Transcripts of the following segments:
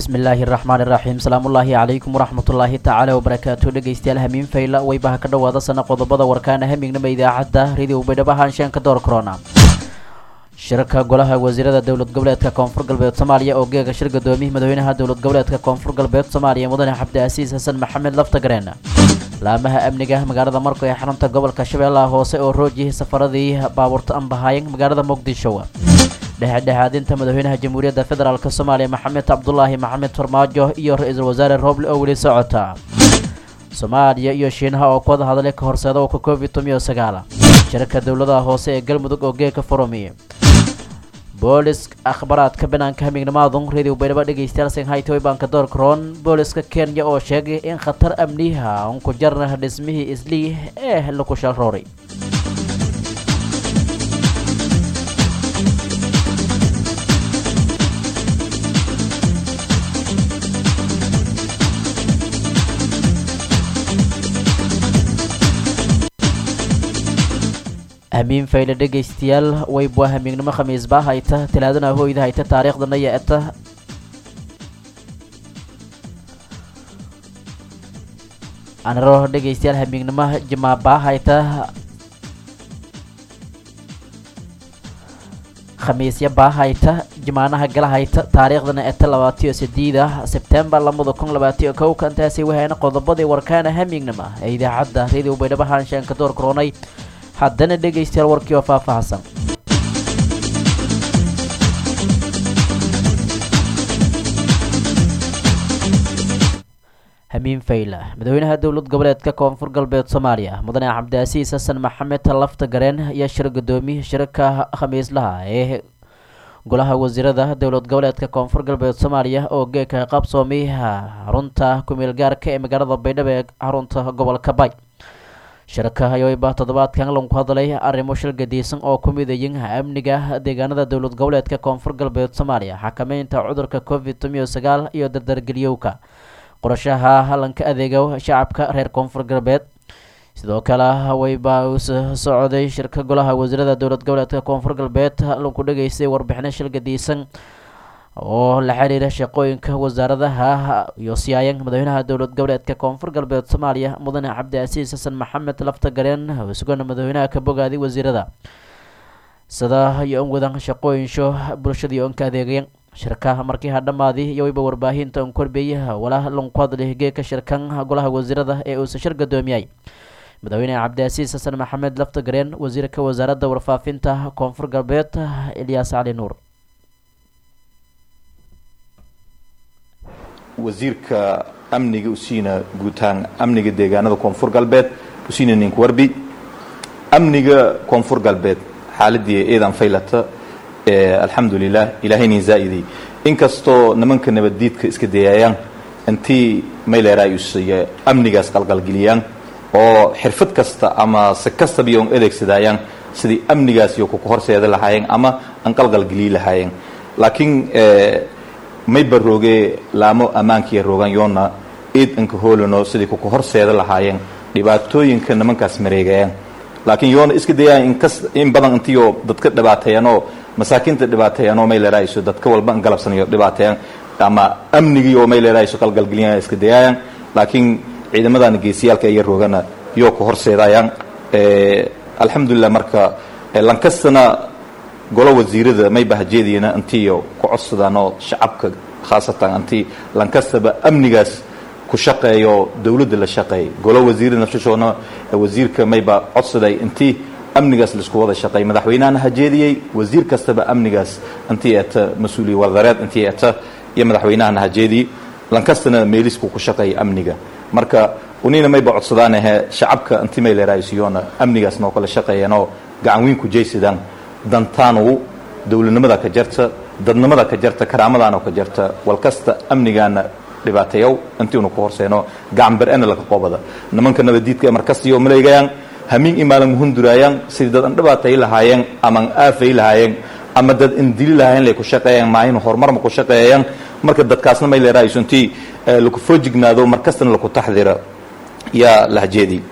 bismillaahi raxmaan iraxiim salaamullaahi calaykum waraxmatullaahi tacaala wabarakaatu dhegeystayaal hamiin fayla waybaha ka dhowaada sana qodobada warkaana hamignama idaacadda radio baydhabo haanshaanka door corona shirka golaha wasiirada dowlad goboleedka koonfur galbeed soomaaliya oo geega shir gudoomiyih madaxweynaha dowlad goboleedka koonfur galbeed soomaaliya mudane cabdiasiis xasan maxamed laftagareen laamaha amniga magaalada marko ee xarunta gobolka shabeellaha hoose oo roojiyay safaradii baabuurta anbahaayeen magaalada muqdisho dhexdhexaadinta madaxweynaha jamhuuriyadda federaalk soomaaliya maxamed cabdulaahi maxamed farmaajo iyo ra-iisul wasaare rooble oo weli socota soomaaliya iyo shiinaha oo ku wada hadlay ka horseeda ka covid tomiyo sagaala shirka dowladaha hoose ee galmudug oo geeka furumiye boolis akhbaraadka banaanka hamignamaadun radio baydhabo dhegeystayaal shanghaytoy baanka doorkaroon booliska kenya oo sheegay in khatar amniha un ku jarna dhismihii islii ee laku shalrooray hamiin fayle dhegeystayaal waybwa hamiignimo khamiisba hayta talaadana hoyda hayta taariikhdana yeeta anaro dhegeystayaal hamiignimo jimaaba hayta khamiisya baa hayta jimaanaha gala hayta taariikhdana eta labaatiyo sideeda sebtembar lamada kun labaatiyo kow kantaasi wahayna qodobadii warkaana hamiignima ee idaacadda radio baydhabo haanshaanka door koronay haddana dhegaystayaal warkii oo faahfaahsan hamiin fayla madaxweynaha dowlad goboleedka koonfur galbeed soomaaliya mudane cabdiasiis xasan maxamed lafta gareen ayaa shir gudoomiye shirka khamiislaha ee golaha wasiirada dowlad goboleedka koonfur galbeed soomaaliya oo geeka qabsoomay xarunta kumeel gaarka ee magaalada baydhabo ee xarunta gobolka bay shirka ayooba toddobaadkan lagu hadlay arrimo shil gadiisan oo ku midayin amniga deegaanada dowlad goboleedka koonfur galbeed soomaaliya xakameynta cudurka covid tomiyo sagaal iyo dardargeliyowka qorashaha halanka adeega shacabka reer koonfur galbeed sidoo kale wayba u socday shirka golaha wasiirada dowlad goboleedka koonfur galbeed lagu dhageystay warbixino shil gadiisan oo la xiriira shaqooyinka wasaaradaha iyo siyaayan madaxweynaha dowlad goboleedka koonfur galbeed soomaaliya mudane cabdiasiis xasan maxamed lafta gareen isagona madaxweynaha ka bogaaday wasiirada sida iyo on wadan shaqooyinsho bulshadii onka adeegayan shirka markii ha dhammaadi iyo wayba warbaahinta on korbeeyaha walaa lanku hadlay geeka shirkan golaha wasiirada ee uusa shir gudoomiyay madaxweyne cabdiasiis xasan maxamed lafta gareen wasiirka wasaaradda warfaafinta koonfur galbeed ilyaas cali nuur wasiirka amniga usiina guutaan amniga deegaanada koonfur galbeed usiina ninku warbi amniga koonfur galbeed xaaladii eedan faylata alxamdulilah ilaahaynin zaa'iday inkastoo nimanka nabaddiidka iska dayaayaan intii mayleeraayusiya amnigaas qalqalgeliyaan oo xirfad kasta ama si kastaba iyo on adeegsadaayaan sidii amnigaas iyo kuka horseeda lahaayeen ama an qalqalgeliyi lahaayeen laakiin may barooge laamo ammaankiiya roogan yoonna iid anka hoolano sidii kuka horseeda lahaayeen dhibaatooyinka nimankaas mareegayaan laakiin yoona iska dayaan inkas in badan intiyo dadka dhibaateeyanoo masaakiinta dhibaateeyanoo may leerahayso dadka walba an galabsanayo dhibaateeyaan ama amnigii oo may leerahayso qalgalgeliyaan iska dayaayaan laakiin ciidamadan geesiyaalka iya roogana yoo ka horseedayaan alxamdulilah marka lankastana golo wasiirada may bahajeediyana intiiyo ku codsadaanoo shacabka khaasatan intii lankastaba amnigaas ku shaqeeyo dowladda la shaqeey golo wasiirada nafsashoona wasiirka mayba codsaday intii amnigaas laisku wada shaqeey madaxweynahana hajeediyey wasiir kastaba amnigaas intii eeta mas-uuliya wadareed intii eeta iyo madaxweynahana hajeediyey lankastana meelisku ku shaqeeya amniga marka unina mayba codsadaanahe shacabka intii may leeraaysiyoona amnigaas noo kala shaqeeyanoo gacan weyn ku jaysadaan dantaanu dowladnimada ka jarta dadnimada ka jarta karaamadaana ka jarta walkasta amnigaana dhibaateeyow intiinu ku horseeno gacan ber-ana laka qoobada nimanka nabadiidka markastiyo maleegayaan hamiin imaalan muhunduraayaan sidii dad an dhibaatay lahaayeen ama an aafay lahaayeen ama dad indili lahaayeen lay ku shaqeeyaan maahin horumar ma ku shaqeeyayaan marka dadkaasna may leeraayso intii laku foojignaado markastana laku taxdira yaa lahjeedi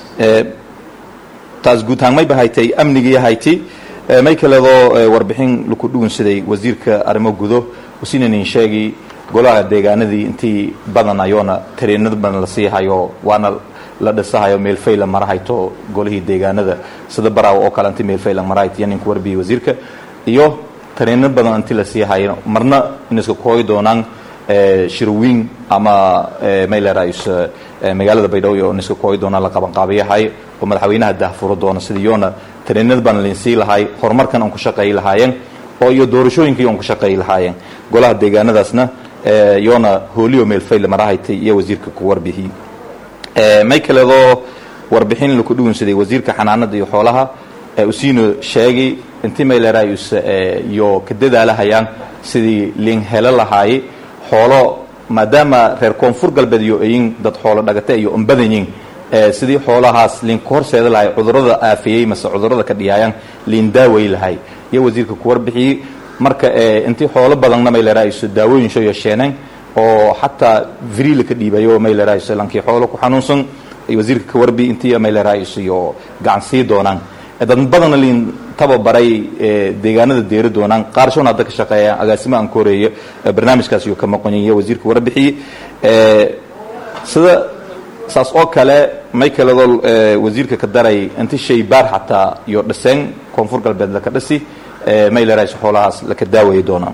taas guutaan may bahaytay amnigii hayti may kaleedoo warbixin laku dhugunsaday wasiirka arrimo gudo usinanin sheegi golaha deegaanadii intii badan ayoona tareenada badan la sii hayo waana la dhisahayo meelfay la marahayto golihii deegaanada sida baraawo oo kale inti meelfay la marahayto iyo ninka warbiyey wasiirka iyo tareeno badan inti la sii hayo marna in iska kooyi doonaan shirwiin ama maylerais magaalada baydhabo in iska kooyi doonaan la qabanqaabiyahay oo madaxweynaha daahfuro doona sidii yoona tareenada badan lainsii lahay horumarkan aan ku shaqeeyi lahaayeen oo iyo doorashooyinkii aan ku shaqeeyi lahaayeen golaha deegaanadaasna yoona hooliyo meelfay la marahaytay iyo wasiirka ku warbixiyey may kaleedoo warbixin laku dhugunsaday wasiirka xanaanada iyo xoolaha usiino sheegay intii maylerayus iyo ka dadaalahayaan sidii liin helo lahaaye xoolo maadaama reer koonfur galbeed iyo ayin dad xoolo dhagata iyo umbadanyin sidii xoolahaas liin ka horseeda lahay cudurada aafiyey mase cudurada ka dhiyaayaan liin daaway lahay iyo wasiirka ku warbixiyey marka intii xoolo badanna maylerayus daawooyin soo yeesheeneen oo xataa vrila ka dhiibayo maylerais lankii xoolo ku xanuunsan wasiirka ka warbi intii maylerais iyo gacan sii doonaan dad badanna liin tababaray deegaanada deeri doonaan qaarshoon hadda ka shaqeeya agaasimo aan koreeyo barnaamijkaas iyo ka maqonyiyo wasiirka warbixiyey sida saas oo kale may kaledoo wasiirka ka daray inti shay baar xataa iyo dhiseen koonfur galbeed laka dhisi maylerais xoolahaas laka daawaya doonaan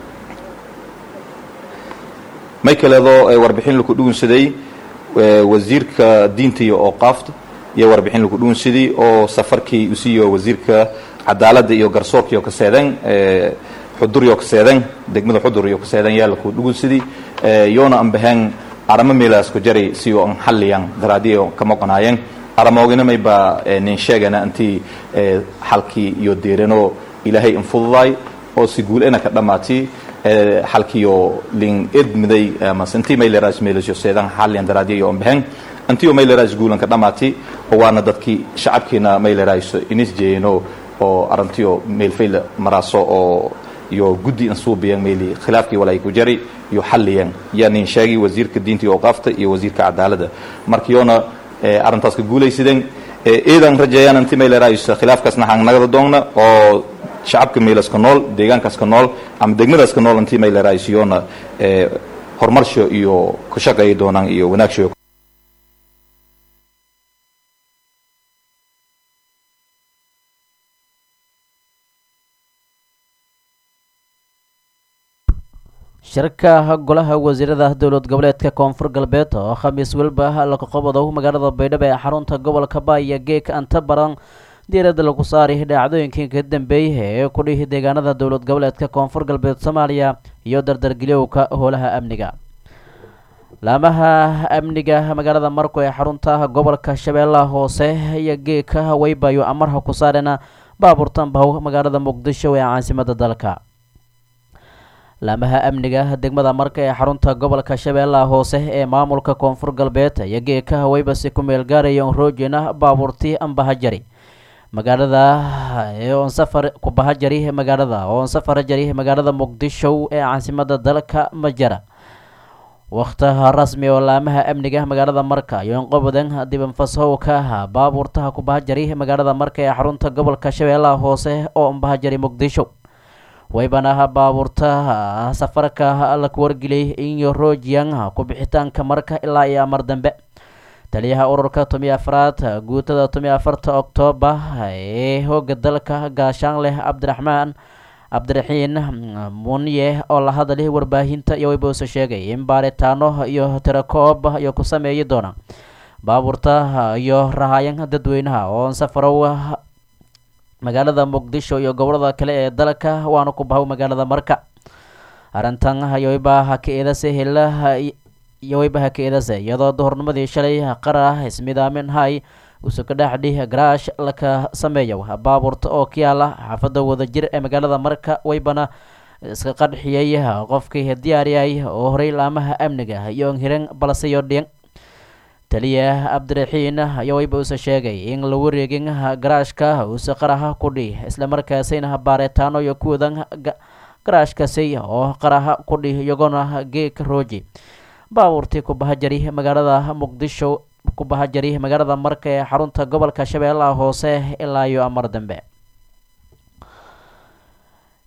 may kaleedoo warbixin laku dhugunsaday wasiirka diinta iyo ooqaafta iyo warbixin laku dhugunsaday oo safarkii usiiyo wasiirka cadaaladda iyo garsoorka iyo kaseeden xudur iyo kaseeden degmada xudur iyo kaseeden yaa laku dhugunsaday yoona aan baheen aramo meelaas ku jari si oo an xalliyan daraadiyo ka maqonaayeen aramoogina mayba nin sheegana intii xalkii iyo deerano ilaahay infududaay oo si guulena ka dhammaatay xalkiyo lin edmiday amase intii mayleras meelasyo seedan xaliyan daraadiyo on behen intiyo mayleras guulan ka dhamaatay oo waana dadkii shacabkiina mayleras inis jeeyeno oo arantiyo meelfayla maraaso oo iyo guddi insuubiyan meeli khilaafkii walay ku jari iyo xalliyan yaa nin sheegay wasiirka diinta iyo awqaafta iyo wasiirka cadaaladda markiyoona arrintaas ka guulaysideen eedan rajeeyaan intii mayleras khilaafkaasna hangnagada doonna oo shacabka meelaska nool deegaankaska nool ama degmadaska nool intii mayleraysiyoona horumarsho iyo ku shaqeeyi doonaan iyo wanaagsho shirka golaha wasiirada dowlad goboleedka koonfur galbeed oo khamiis welba laga qabado magaalada baydhabo ee xarunta gobolka baaya geeka anta baran diiradda lagu saari dhacdooyinkii ka dambeeyay ee ku dhihi deegaanada dowlad goboleedka koonfur galbeed soomaaliya iyo dardargeliyowka howlaha amniga laamaha amniga magaalada marko ee xarunta gobolka shabeellaha hoose iyo geeka waybayo amarha ku saareen baabuurtan bahow magaalada muqdisho ee caasimada dalka laamaha amniga degmada marka ee xarunta gobolka shabeellaha hoose ee maamulka koonfur galbeed iyo geeka waybasi ku meel gaaraya roojina baabuurtii ambahajari magaalada oon safar ku bahajari magaalada oon safar jari magaalada muqdisho ee caasimada dalka majara wakhtaha rasmi oo laamaha amniga magaalada marka iyo inqobadan dibanfashowka baabuurtaha ku bahajari magaalada marka ee xarunta gobolka shabeellaha hoose oo ambahajari muqdisho waybanaha baabuurtaha safarka la wargeliyay iyo rojiyan ku bixitaanka marka ilaa iyo amar dambe taliyaha ururka tomiyo afraad guutada tomiyo afarta oktoobar ee hooga dalka gaashaanleh cabdiraxmaan cabdiraxiin muniye oo la hadlay warbaahinta iyo wayboose sheegay in baaritaano iyo tirakoob iyo ku sameeyi doona baabuurta iyo rahaayan dadweynaha oo safarow magaalada muqdisho iyo gobolada kale ee dalka waana ku bahow magaalada marka arrintan yowaybaha ka eedase helaha yowaybaha ka eedase iyadoo duhurnimadii shalay qarah ismidaamin hay usuka dhexdhi garaash laka sameeyo baabuurta oo ka yaala xaafada wadajir ee magaalada marka waybana iska qadxiyey qofkii diyaariyay oo horey laamaha amniga iyo hiran balse iyo dhiin taliya cabdiraxiin ayaa wayba uuse sheegay in la wareegin garaashka uuse qaraha kudhi islamarkaasina baaritaano iyo kuwadan garaashkasi oo qaraha kudhi iyagoona geeka rooji baabuurtii kubahajari magaalada muqdisho kubahajari magaalada marka ee xarunta gobolka shabeellaha hoose ilaa iyo amar dambe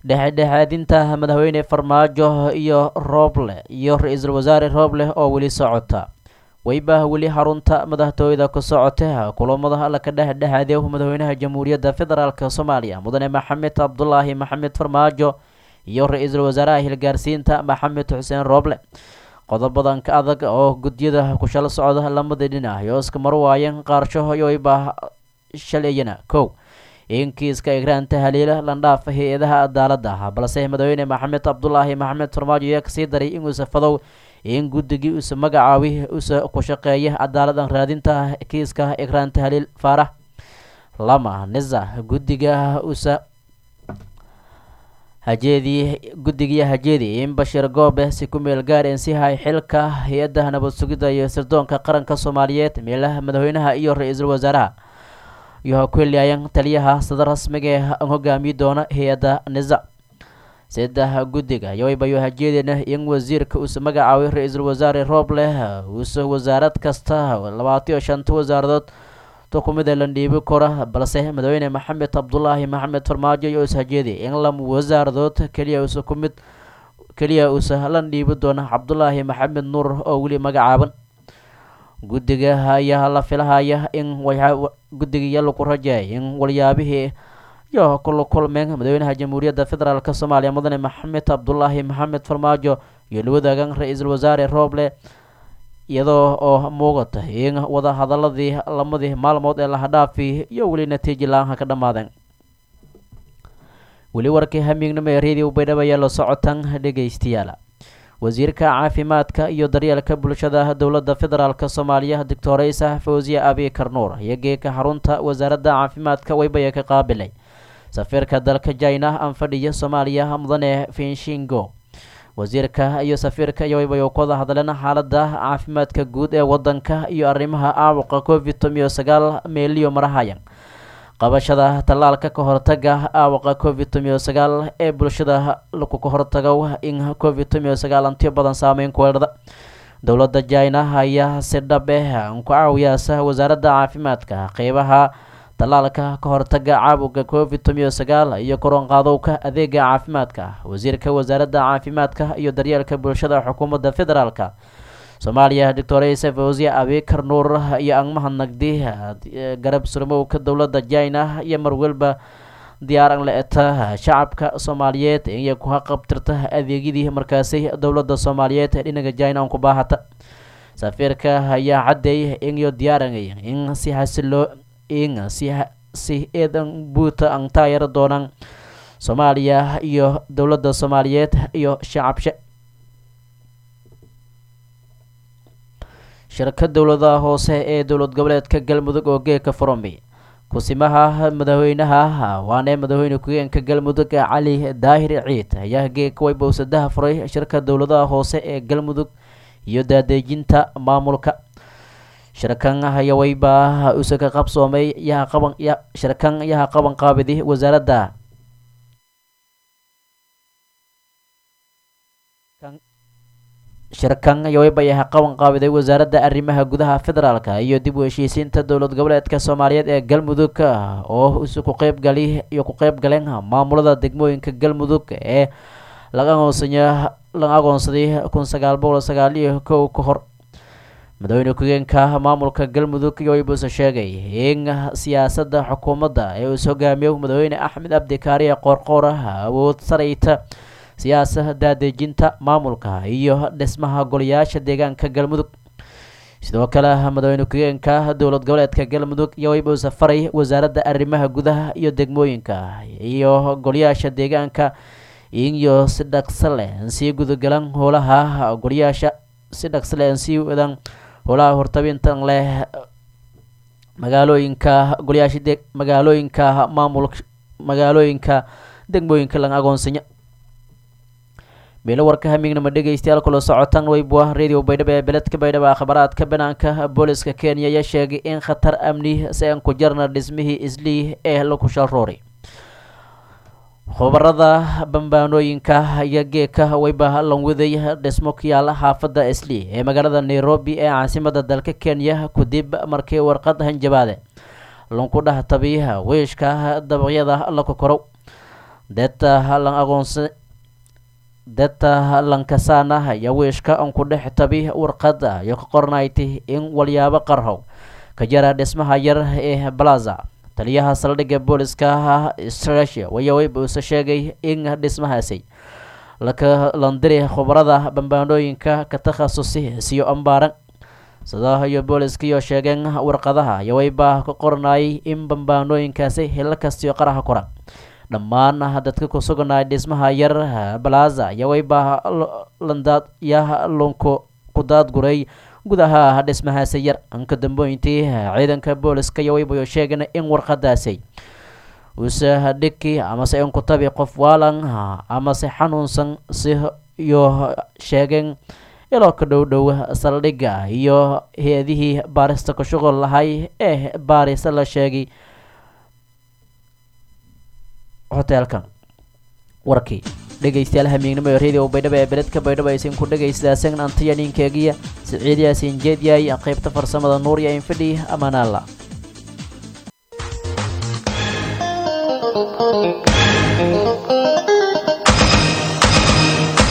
dhexdhexaadinta madaxweyne farmaajo iyo rooble iyo ra-iisul wasaare rooble oo weli socota weyba weli xarunta madaxtooyada ku socota kulamada laka dhexdhexaadiyo madaxweynaha jamhuuriyadda federaalk soomaaliya mudane maxamed cabdulaahi maxamed farmaajo iyo ra-iisul wasaaraha hilgaarsiinta maxamed xuseen rooble qodobadan ka adag oo gudyada kushal socda lamada dhinac iyo iska marwaayeen qaarsho yoyba shalayana kow in kiiska igraanta haliila landhaafa hay-adaha cadaalada ah balse madaxweyne maxamed cabdulaahi maxamed farmaajo ayaa kasii daray inuusa fadow in guddigii usa magacaabi usa ku shaqeeya cadaaladan raadinta kiiska igraanta haliil faarax lama nisa guddiga usa hajeedii guddigii hajeedi in bashiir goobe si ku meel gaareen si hay xilka hay-adda nabad sugidda iyo sirdoonka qaranka soomaaliyeed meelaha madaxweynaha iyo ra-iisul wasaaraha iyo kuliayan taliyaha sida rasmiga ee hogaamiyi doona hay-adda nisa saddex guddiga yowaybayo hajeedina in wasiirka uuse magacaabay ra-iisul wasaare rooble uuse wasaarad kasta labaatiyo shanta wasaaradood tukumida la dhiibi kora balse madaxweyne maxamed cabdulaahi maxamed farmaajo iyo is hajeedi in lam wasaaradood keliya uuse kumid keliya uuse la dhiibi doona cabdulaahi maxamed nuur oo weli magacaaban guddiga ayaa la filahaya in guddigiiyo lagu rajeey in walyaabihii iyo kula kulmeen madaxweynaha jamhuuriyadda federaalk soomaaliya mudane maxamed cabdulaahi maxamed farmaajo iyo la wadaagan ra-iisul wasaare rooble iyadoo oo muuqata in wada hadaladii lamadii maalmood ee lahadhaafi iyo weli natiiji la-aanha ka dhammaadeen weli warkii hamiignimo ee radio baydhabo ayaa la socotan dhegeystayaal wasiirka caafimaadka iyo daryeelka bulshada dowladda federaalk soomaaliya doctor isa fawziye abi karnuur iyo geeka xarunta wasaaradda caafimaadka weybaya ka qaabilay safiirka dalka jina anfadhiya soomaaliya mudane finshingo wasiirka iyo safiirka iyo weybayo ku wada hadleen xaalada caafimaadka guud ee wadanka iyo arrimaha caabuqa covid tomiyo sagaal meeliyo marahayan qabashada tallaalka ka hortaga aawaqa covid tomiyo sagaal ee bulshada laku ka hortago in covid tomiyo sagaal antiyo badan saameyn ku weerada dowladda jina ayaa si dhab eh ku caawiyaasa wasaaradda caafimaadka qeybaha tallaalka ka hortaga caabuqa covid tomiyo sagaal iyo koronqaadowka adeega caafimaadka wasiirka wasaaradda caafimaadka iyo daryeelka bulshada xukuumadda federaalka soomaaliya doctor isa fawziye abikar nuur iyo angmaha nagdi garab surmowka dowladda jina iyo marwalba diyaaran la-eta shacabka soomaaliyeed inay ku haqabtirta adeegyadii markaasi dowladda soomaaliyeed dhinaga jina on ku baahata safiirka ayaa caddeey inyo diyaaranay in si hasiloo in si si eedan buuta an taayaro doonaan soomaaliya iyo dowladda soomaaliyeed iyo shacabshe shirka dowladaha hoose ee dowlad goboleedka galmudug oo geeka furami kusimaha madaxweynaha waane madaxweyne ku-geenka galmudug cali daahir ciid ayaa geeka waybowsadaha furay shirka dowladaha hoose ee galmudug iyo daadeejinta maamulka shirkan ayaa weyba use ka qabsoomay yaha qaban shirkan yaha qaban qaabidi wasaaradda shirkan yoweyba yaha qaban qaabiday wasaaradda arrimaha gudaha federaalka iyo dib u heshiisiinta dowlad goboleedka soomaaliyeed ee galmudug oo ise ku qeybgali iyo ku qeyb galeen maamulada degmooyinka galmudug ee laga aqoonsanya laga aqoonsaday kun sagaal boqol sagaal iyo kow ka hor madaxweyne ku-geenka maamulka galmudug yoweybuse sheegay in siyaasadda xukuumadda ee uus hogaamiyo madaxweyne axmed abdi kaariye qoorqoor awood sarayta siyaasa daadejinta maamulka iyo dhismaha golayaasha deegaanka galmudug sidoo kale madaxweyne ku-geenka dowlad goboleedka galmudug yoweybuu safaray wasaaradda arrimaha gudaha iyo degmooyinka iyo golayaasha deegaanka iyo si dhaqso leh sii gudagalan howlaha golayaasha si dhaqso leh sii wadan howlaha hortabintan leh magaalooyinka golayaasha de magaalooyinka maamul magaalooyinka degmooyinka laga aqoonsanya meelo warka hamignama dhegeystayaal kula socotan weybwa radio baydhabo ee beledka baydhabo akhbaraadka banaanka booliska kenya ayaa sheegay in khatar amni si aan ku jarna dhismihii islii ee laku shalroori khubarada bambaanooyinka iyo geeka weyba lanwaday dhismo ku yaala xaafadda islii ee magaalada nairobi ee caasimada dalka kenya kadib markii warqad hanjabaade lanku dhahtabi wiishka dabaqyada la kokorow deta lan aqoonsa deta lankasana iyo wiishka an ku dhex tabi warqada iyo ka qornayti in walyaabo qarhow ka jara dhismaha yar ee balaza taliyaha saldhigga booliska strasia wayaweyb uuse sheegay in dhismahaasi laka landiri khubarada bambaanooyinka ka takhasusi siyo ambaaran sida iyo booliskiiyo sheegeen warqadaha yaweyba ka qornayay in bambaanooyinkaasi hilo kastiyo qaraha kora dhammaan dadka ku suganay dhismaha yar balaza yaweyba landaad ya lunku ku daadguray gudaha dhismahaasi yar anka dambooyintii ciidanka booliska yaweybayo sheegeen in warqadaasi uuse dhiki amase in ku tabi qof waalan amase xanuunsan si iyo sheegeen iloo ka dhow dhow saldhigga iyo hay-adihii baarista ku shuqul lahay ee baarisa la sheegay hoteelkan warkii dhegeystayaal hamiignimo ee radio baydhabo ee beledka baydhabo aysan ku dhegaystaaseen antiya ninkeegiya siciid yaasin jeedyaay qaybta farsamada nuur iyo infidhi amaanaalla Thank you.